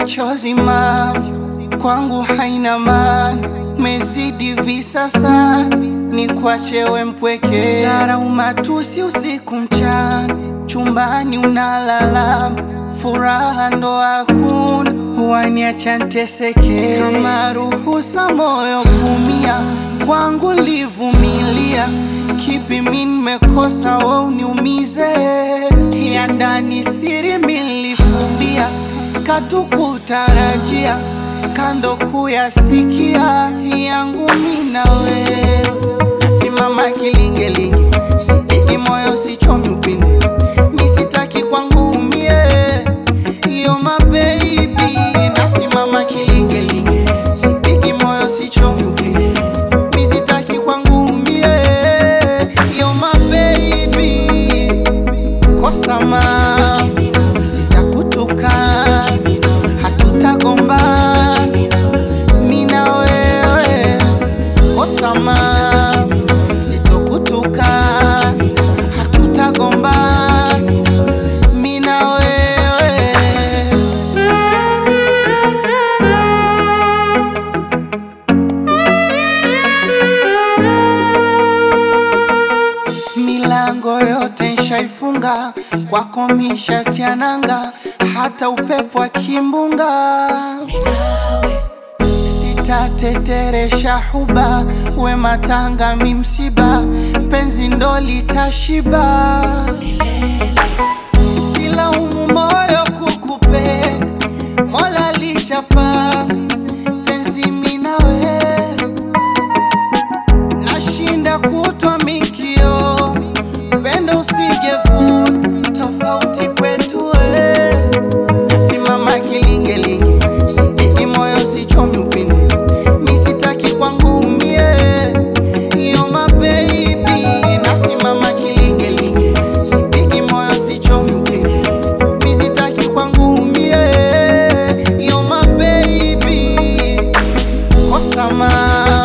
machozi mam kwangu haina maana, mezidi visasa ni kwachewe mpweke, dharau matusi usiku mchana, chumbani unalala, furaha ndo hakuna, waniacha nteseke, kama ruhusa moyo kumia, kwangu livumilia, kipi mi nimekosa we uniumize, ya ndani siri milifumbia, katukutarajia kando kuyasikia yangu mina wewe, nasimama kilingelinge, sipigi moyo sichomi upinde, misitaki kwangu umie, iyo mabebi, nasimama kilingelinge, sipigi moyo sichomi upinde, misitaki kwangu umie, iyo mabebi, kosa ma sitakutuka, hatutagomba mina wewe kosama sitokutuka hatutagomba mina wewe milango yote nshaifunga kwako mishatiananga hata upepo akimbunga sitateteresha huba we matanga mi msiba penzi ndo litashiba silaumu moyo kukupenda mola lishapanga penzi minawe nashinda kutwa mikio pendo usijevuna tofauti kwetu we nasimama kilingelinge sipigi moyo sichomi upinde misitaki kwangu umie iyo mabebi nasimama kilingelinge sipigi moyo sichomi upinde misitaki kwangu umie iyo mabebi kosama